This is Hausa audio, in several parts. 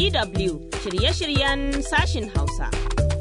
DW shirye-shiryen sashin Hausa.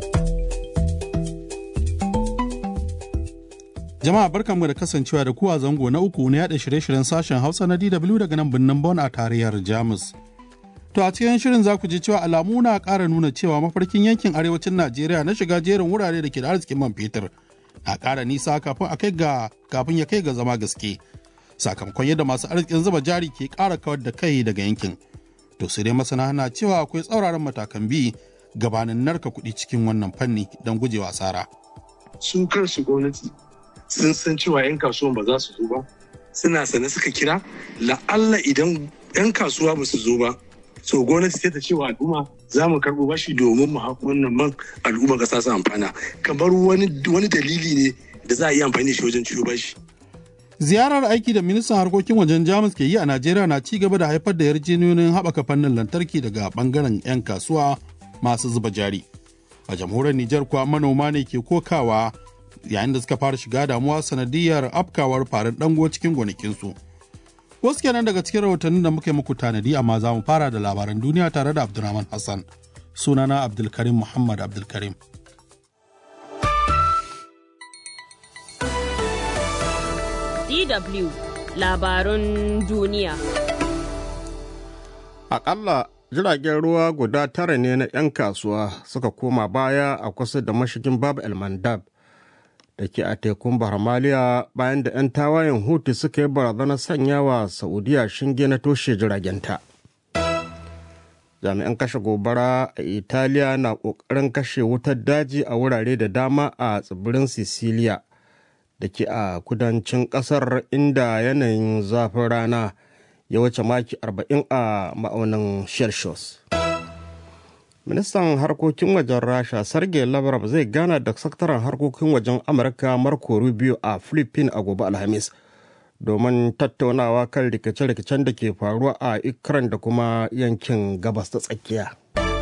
Jama'a barkanmu da kasancewa da kuwa zango na uku na yada shirye-shiryen sashen Hausa na DW daga nan birnin Bonn a tarayyar Jamus. To a cikin shirin za ku ji cewa alamu na ƙara nuna cewa mafarkin yankin arewacin Najeriya na shiga jerin wurare da ke da arzikin man fetur na ƙara nisa kafin a kai ga kafin ya kai ga zama gaske. Sakamakon yadda masu arzikin zuba jari ke ƙara kawar da kai daga yankin. To sai dai masana na cewa akwai tsauraran matakan bi gabanin narka kuɗi cikin wannan fanni don gujewa asara. Su kansu gwamnati sun san cewa 'yan kasuwan ba za su zo ba suna sane suka kira la'alla idan 'yan kasuwa ba su zo ba so gwamnati sai ta cewa al'umma za mu karɓo bashi domin mu haƙo wannan man al'umma ƙasa su amfana kamar wani dalili ne da za a yi amfani da shi wajen ciwo bashi. Ziyarar aiki da ministan harkokin wajen Jamus ke yi a Najeriya na ci gaba da haifar da yarjejeniyoyin haɓaka fannin lantarki daga ɓangaren 'yan kasuwa masu zuba jari. A jamhuriyar Nijar kuwa manoma ne ke kokawa yayin da suka fara shiga damuwa sanadiyar afkawar farin dango cikin gonakinsu. Wasu kenan daga cikin rahotannin da muka yi muku tanadi amma za mu fara da labaran duniya tare da Abdulrahman Hassan. Sunana Abdulkarim Muhammad Abdulkarim. DW labarun duniya. Aƙalla jiragen ruwa guda tara ne na 'yan kasuwa suka koma baya a kusa da mashigin Bab El Mandab. da ke a tekun Bahamaliya bayan da 'yan tawayen Hutu suka yi barazanar sanya wa Saudiya shinge na toshe jiragenta. Jami'an kashe gobara a Italiya na ƙoƙarin kashe wutar daji a wurare da dama a tsibirin Sicilia da ke a kudancin ƙasar inda yanayin zafin rana ya wuce maki 40 a ma'aunin Celsius. ministan harkokin wajen rasha sergei lavrov zai gana da sakataren harkokin wajen amurka marco rubio a philippines a gobe alhamis domin tattaunawa kan rikice-rikicen da ke faruwa a ikran da kuma yankin gabas ta tsakiya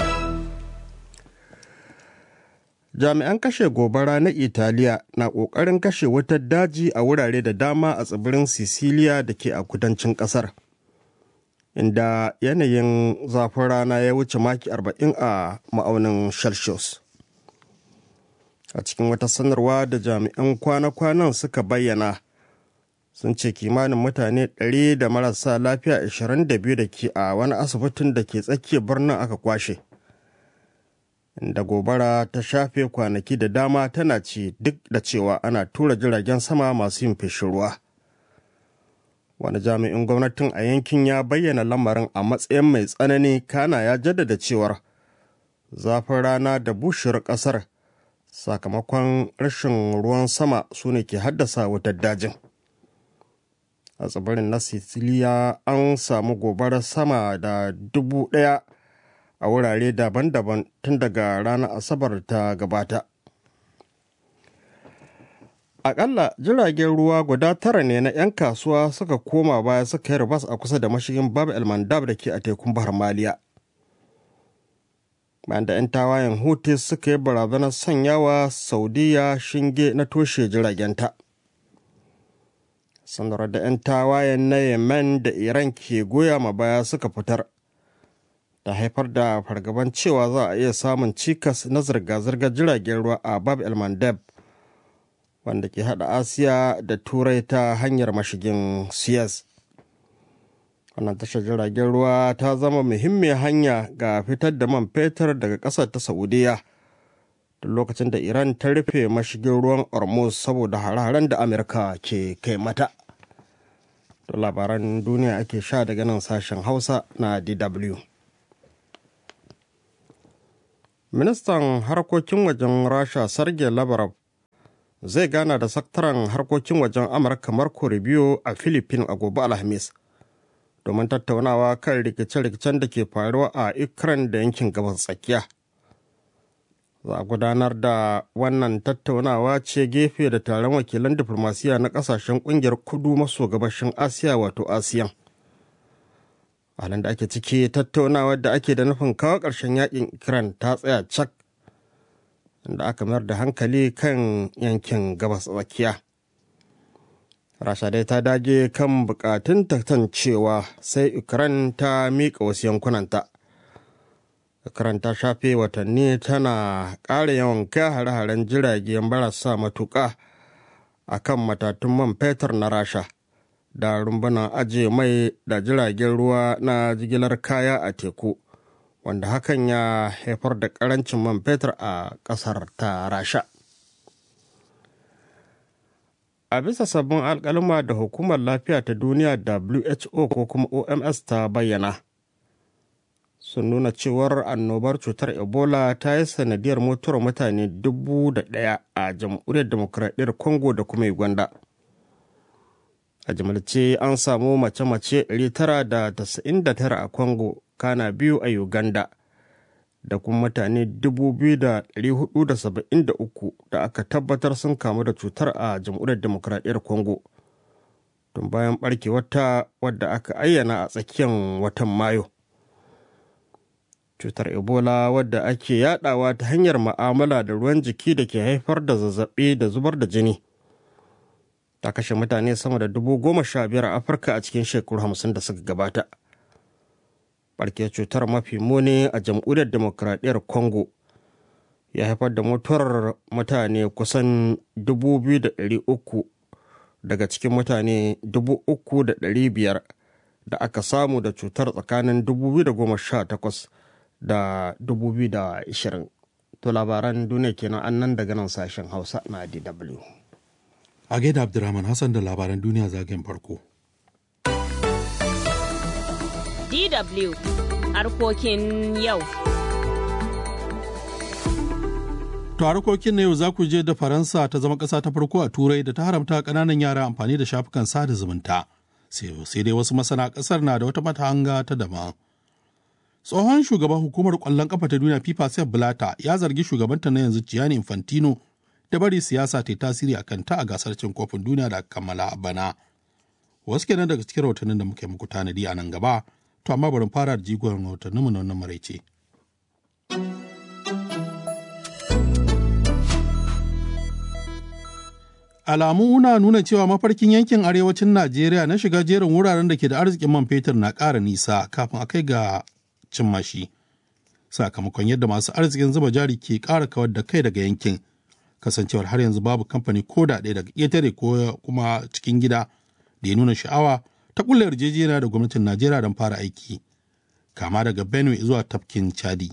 jami'an kashe gobara na italiya na ƙoƙarin kashe wutar daji a wurare da dama a tsibirin sicilia da ke a kudancin ƙasar inda yanayin zafin rana ya wuce maki 40 a ma'aunin celsius a cikin wata sanarwa da jami'an kwana-kwanan suka bayyana sun ce kimanin mutane 100 da marasa lafiya 22 da ke a wani asibitin da ke tsakiyar birnin aka kwashe inda gobara ta shafe kwanaki da dama tana ci duk da cewa ana tura jiragen sama masu yin feshin ruwa. wani jami'in gwamnatin a yankin ya bayyana lamarin a matsayin mai tsanani kana ya jaddada cewar zafin rana da bushewar ƙasar sakamakon rashin ruwan sama su ne ke haddasa wutar dajin a tsibirin na siciliya an samu gobarar sama da dubu ɗaya a wurare daban-daban tun daga ranar asabar ta gabata Akalla jiragen ruwa guda tara ne na 'yan kasuwa suka koma baya suka yi ribas a kusa da mashigin Bab El Mandab da ke a tekun Bahar Maliya. Bayan da 'yan tawayen Houthi suka yi barazanar sanyawa Saudiya shinge na toshe jiragenta. Sanarwar da 'yan tawayen na Yemen da Iran ke goya ma baya suka fitar. Da haifar da fargaban cewa za a iya samun cikas na zirga-zirgar jiragen ruwa a Bab El Mandab. wanda ke hada asiya da turai ta hanyar mashigin suez wannan tashar jiragen ruwa ta zama muhimmiyar hanya ga fitar da man fetur daga ƙasar ta saudiya da lokacin da iran ta rufe mashigin ruwan hormuz saboda hare-haren da amurka ke kai mata da labaran duniya ake sha daga nan sashen hausa na dw ministan harkokin wajen rasha sergei lavrov zai gana da sakataren harkokin wajen amurka marco rubio a philippines a gobe alhamis domin tattaunawa kan rikice-rikicen da ke faruwa a ukraine da yankin gabas tsakiya za a gudanar da wannan tattaunawa ce gefe da taron wakilan diflomasiya na kasashen kungiyar kudu maso gabashin asiya wato asiyan halin da ake ciki tattaunawa da ake da nufin kawo ƙarshen yakin ukraine ta tsaya cak da aka mayar da hankali kan yankin gabas tsakiya rasha dai ta dage kan bukatun cewa sai ukraine ta miƙa wasu yankunanta karanta shafe watanni tana ƙara yawan kai hare-haren jirage marasa matuƙa a kan matatun man fetur na rasha da rumbunan ajiye mai da jiragen ruwa na jigilar kaya a teku wanda hakan ya haifar da ƙarancin man fetur a ƙasar ta rasha a bisa sabbin alkalma da hukumar lafiya ta duniya who ko kuma oms ta bayyana sun nuna cewar annobar cutar ebola ta yi sanadiyar mutuwar mutane dubu da ɗaya a jamhuriyar demokuraɗiyyar congo da kuma uganda a jimilce an samu mace-mace 999 a congo kana biyu a uganda da kuma mutane 2,473 da aka tabbatar sun kamu da cutar a jamhuriyar demokuraɗiyyar congo tun bayan barkewarta wadda aka ayyana a tsakiyar watan mayu cutar ebola wadda ake yadawa ta hanyar ma'amala da ruwan jiki da ke haifar da zazzabi da zubar da jini ta kashe mutane sama da dubu goma sha biyar a afirka a cikin shekaru hamsin da suka gabata barke cutar mafi muni a jamhuriyar demokradiyyar congo ya haifar da mutuwar mutane kusan dubu biyu da ɗari uku daga cikin mutane dubu uku da ɗari biyar da aka samu da cutar tsakanin 2018 da 2020 to labaran duniya kenan an nan daga nan sashen hausa na dw a gaida abdurrahman hassan da labaran duniya zagayen farko DW harkokin yau. To harkokin na yau za ku je da Faransa ta zama ƙasa ta farko a Turai da ta haramta ƙananan yara amfani da shafukan sada zumunta. Sai dai wasu masana ƙasar na da wata matahanga ta daban. Tsohon shugaban hukumar ƙwallon ƙafa ta duniya FIFA Sepp Blatter ya zargi shugabanta na yanzu Gianni Infantino da bari siyasa ta yi tasiri a kanta a gasar cin kofin duniya da kammala a bana. Wasu kenan daga cikin rahotannin da muka yi muku tanadi a nan gaba, to amma bari fara da jigon rahotanninmu na wannan maraice. Alamu na nuna cewa mafarkin yankin arewacin Najeriya na shiga jerin wuraren da ke da arzikin man fetur na ƙara nisa kafin a kai ga cimma shi. Sakamakon yadda masu arzikin zuba jari ke ƙara kawar da kai daga yankin, kasancewar har yanzu babu kamfani ko da ɗaya daga ƙetare ko kuma cikin gida da ya nuna sha'awa ta ƙulla yarjejeniya da gwamnatin Najeriya don fara aiki, kama daga Benue zuwa tafkin Chadi.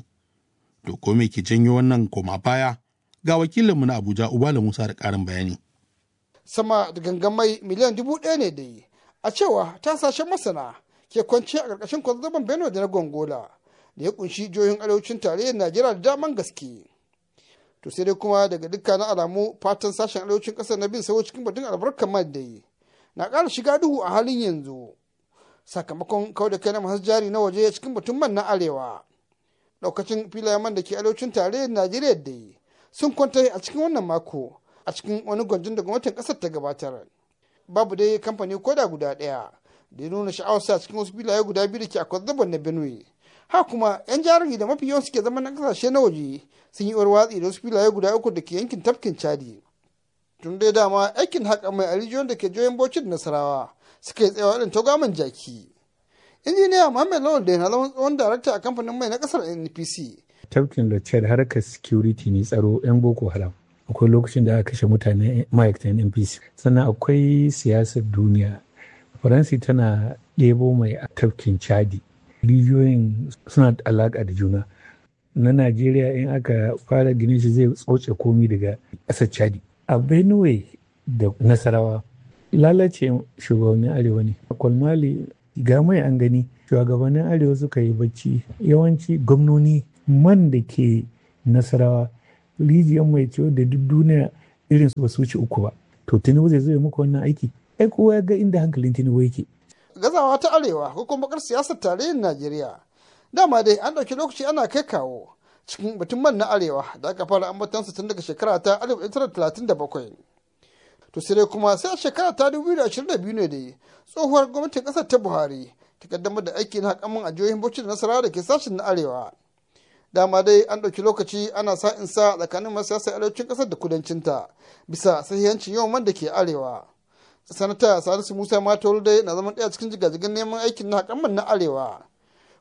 To ko me ke janyo wannan koma baya? Ga wakilinmu na Abuja Ubala Musa da ƙarin bayani. sama da gangamai miliyan dubu ɗaya ne dai a cewa tasashen masana ke kwanci a ƙarƙashin kwazzaban benue da na gongola da ya kunshi jihohin arewacin tarayyar najeriya da daman gaske to sai dai kuma daga dukkanin alamu fatan sashen arewacin ƙasar na bin sawo cikin batun albarkar man dai na ƙara shiga duhu a halin yanzu sakamakon kawai da kai na masu jari na waje cikin batun man na arewa ɗaukacin filayen man da ke arewacin tarayyar najeriya dai sun kwanta a cikin wannan mako a cikin wani gwanjin da gwamnatin kasar ta gabatar babu dai kamfani koda guda ɗaya da ya nuna sha'awarsa cikin wasu filaye guda biyu da ke a kwazzaban na benue ha kuma yan jarumi da mafi yawan suke zama na kasashe na waje sun yi watsi da wasu filaye guda uku da ke yankin tafkin chadi tun dai dama aikin haƙa mai a rijiyoyin da ke joyin bauchi da nasarawa suka yi tsayawa irin taugaman jaki injiniya muhammad lawal da na zama tsohon darakta a kamfanin mai na kasar npc tafkin da harkar security ne tsaro yan boko haram akwai lokacin da aka kashe mutane ma'aikatan npc sannan akwai siyasar duniya faransi tana ɗebo mai a tafkin chadi rijiyoyin suna da alaƙa da juna na najeriya in aka fara ginin shi zai tsoce komi daga ƙasar chadi a benue da nasarawa lalace shugabannin arewa ne a kwalmali ga mai an gani shugabannin arewa suka yi bacci yawanci gwamnoni man da ke nasarawa rijiyar mai ciwo da duk duniya irin su ba su wuce uku ba to tinubu zai zo muku wannan aiki ai kowa ya ga inda hankalin tinubu yake gazawa ta arewa ko kuma bakar siyasar tarayyar najeriya dama dai an ɗauki lokaci ana kai kawo cikin batun man na arewa da aka fara ambatansa tun daga shekara ta 1937 to sai dai kuma sai a shekara ta 2022 ne dai tsohuwar gwamnatin ƙasar ta buhari ta kaddamar da aiki na haƙamin a jihohin bauchi da nasarawa da ke sashen na arewa dama dai an ɗauki lokaci ana sa in sa tsakanin masu siyasar arewacin ƙasar da kudancinta bisa sahihancin yawan man da ke arewa sanata salisu musa matolu dai na zaman ɗaya cikin jigajigan neman aikin na haƙamman na arewa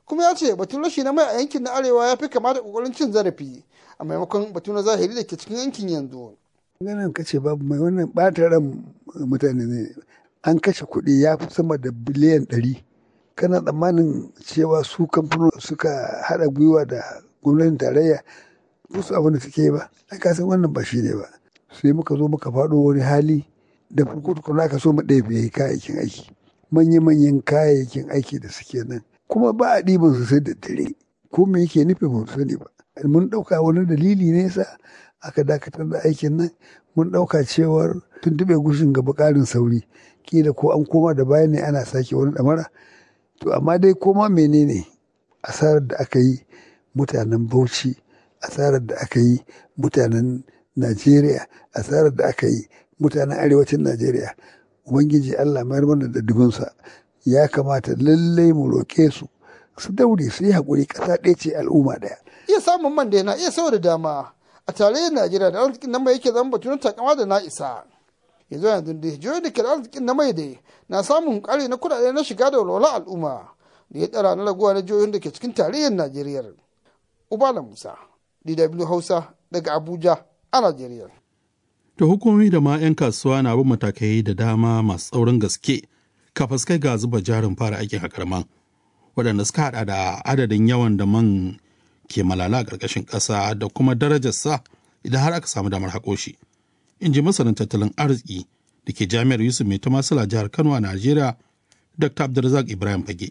kuma ya ce batun rashi na mai a yankin na arewa ya fi kama da kokarin cin zarafi a maimakon batu na zahiri da ke cikin yankin yanzu. ganin kace babu mai wannan ɓata ran mutane ne an kashe kuɗi ya fi sama da biliyan ɗari kana tsammanin cewa su kamfanin suka haɗa gwiwa da gwamnatin tarayya su abin da suke ba ai ka san wannan ba shi ne ba sai muka zo muka faɗo wani hali da farko tukuna aka so mu ɗaya kayayyakin aiki manya-manyan kayayyakin aiki da suke nan kuma ba a ɗiban su sai da dare ko me yake nufin mu sani ba mun ɗauka wani dalili ne sa aka dakatar da aikin nan mun ɗauka cewar tuntuɓe gushin gaba ƙarin sauri kila ko an koma da baya ne ana sake wani ɗamara to amma dai koma menene asarar da aka yi mutanen bauchi asarar da aka yi mutanen najeriya asarar da aka yi mutanen arewacin najeriya ubangiji allah mayar mana da dubinsa ya kamata lallai mu roƙe su su daure su yi haƙuri ƙasa ɗaya ce al'umma ɗaya iya samun man da na iya sau da dama a tarayyar najeriya da arzikin na mai yake zama batu na takama da na isa yanzu yanzu da jihohi da ke da arzikin na mai da na samun ƙari na kuɗaɗe na shiga da walwala al'umma da ya tsara na raguwa na jihohin da ke cikin tarayyar najeriya ubala musa dw hausa daga abuja a najeriya To hukumomi da ma 'yan kasuwa na bin matakai da dama masu tsaurin gaske kafas kai ga zuba jarin fara aikin haƙar man waɗanda suka haɗa da adadin yawan da man ke malala a ƙarƙashin ƙasa da kuma darajarsa idan har aka samu damar haƙo shi. In ji masanin tattalin arziki da ke jami'ar Yusuf Mai Tamasila jihar Kano a Najeriya, Dr. Abdulrazak Ibrahim Fage.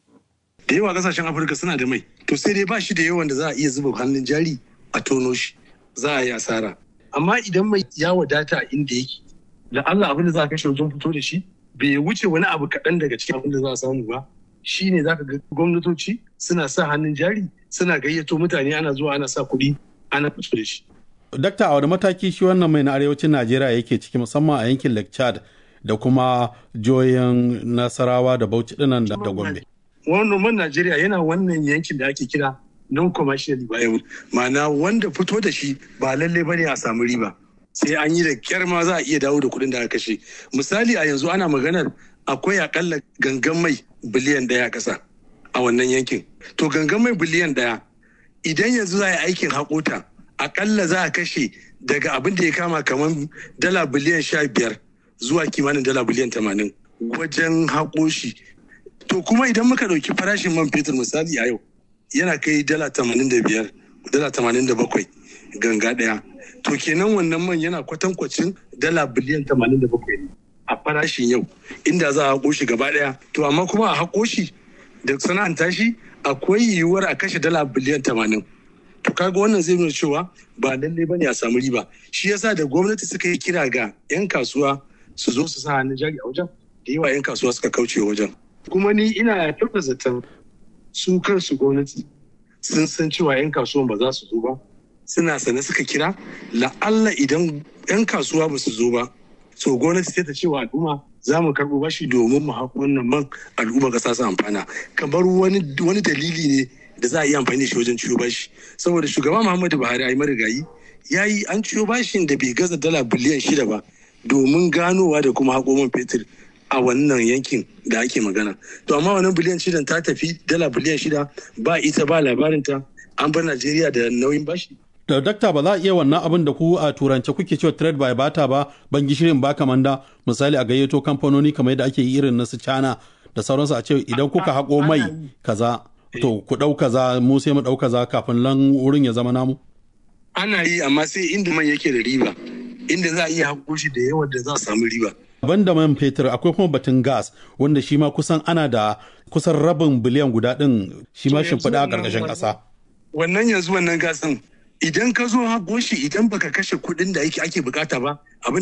Da yawa kasashen Afirka suna da mai, to sai dai ba shi da yawan da za a iya zuba hannun jari a tono shi, za a yi asara. Amma idan mai ya wadata inda yake, da Allah abin da za a kashe wajen fito da shi, bai wuce wani abu kaɗan daga cikin abin da za a samu ba, shi ne za ka ga gwamnatoci suna sa hannun jari suna gayyato mutane ana zuwa ana sa kuɗi ana fito da shi. Dakta a wani mataki shi wannan mai na arewacin Najeriya yake ciki musamman a yankin Lake Chad da kuma joyin Nasarawa da Bauchi dinan da Gombe. Wannan man Najeriya yana wannan yankin da ake kira non-commercial viable ma'ana wanda fito da shi ba lalle ba ne a samu riba sai an yi da kyar ma za a iya dawo da kuɗin da aka kashe misali a yanzu ana maganar akwai akalla gangan mai biliyan ɗaya a ƙasa a wannan yankin to gangan mai biliyan ɗaya idan yanzu za a yi aikin haƙota akalla za a kashe daga abin da ya kama kamar dala biliyan sha biyar zuwa kimanin dala biliyan tamanin wajen haƙo shi to kuma idan muka ɗauki farashin man fetur misali a yau yana kai dala tamanin da biyar dala tamanin da bakwai ganga ɗaya to kenan wannan man yana kwatankwacin dala biliyan tamanin da bakwai ne a farashin yau inda za a haƙo shi gaba ɗaya to amma kuma a haƙo shi da sana'anta shi akwai yiwuwar a kashe dala biliyan tamanin to kaga wannan zai nuna cewa ba lallai bane a samu riba shi yasa da gwamnati suka yi kira ga 'yan kasuwa su zo su sa hannun jari a wajen da yawa 'yan kasuwa suka kauce wajen kuma ni ina kyauta zaton su kansu gwamnati sun san cewa 'yan kasuwan ba za su zo ba suna sane suka kira la'alla idan 'yan kasuwa ba su zo ba so gwamnati sai ta cewa al'umma za mu karɓo bashi domin mu haƙo wannan man al'umma ƙasa su amfana kamar wani dalili ne da za a yi amfani da shi wajen ciyo bashi saboda shugaba muhammadu buhari ayi marigayi ya yi an ciyo bashin da bai gaza dala biliyan shida ba domin ganowa da kuma haƙo man fetur a wannan yankin da ake magana to amma wannan biliyan shidan ta tafi dala biliyan shida ba ita ba labarinta an bar najeriya da nauyin bashi da dakta ba za a iya wannan abin da ku a turance kuke cewa trade by bata ba ban gishirin ba kamanda misali a gayyato kamfanoni kamar yadda ake yi irin na su cana da sauransu a ce idan kuka haƙo mai kaza to ku ɗau kaza mu sai mu ɗau kaza kafin nan wurin ya zama namu ana yi amma sai inda man yake da riba inda za a iya haƙo shi da yawan da za a samu riba ban da man fetur akwai kuma batun gas wanda shi ma kusan ana da kusan rabin biliyan guda ɗin shi ma shimfiɗa a ƙarƙashin ƙasa wannan yanzu wannan gasin idan ka zo haƙo shi idan baka kashe kuɗin da ake bukata ba abin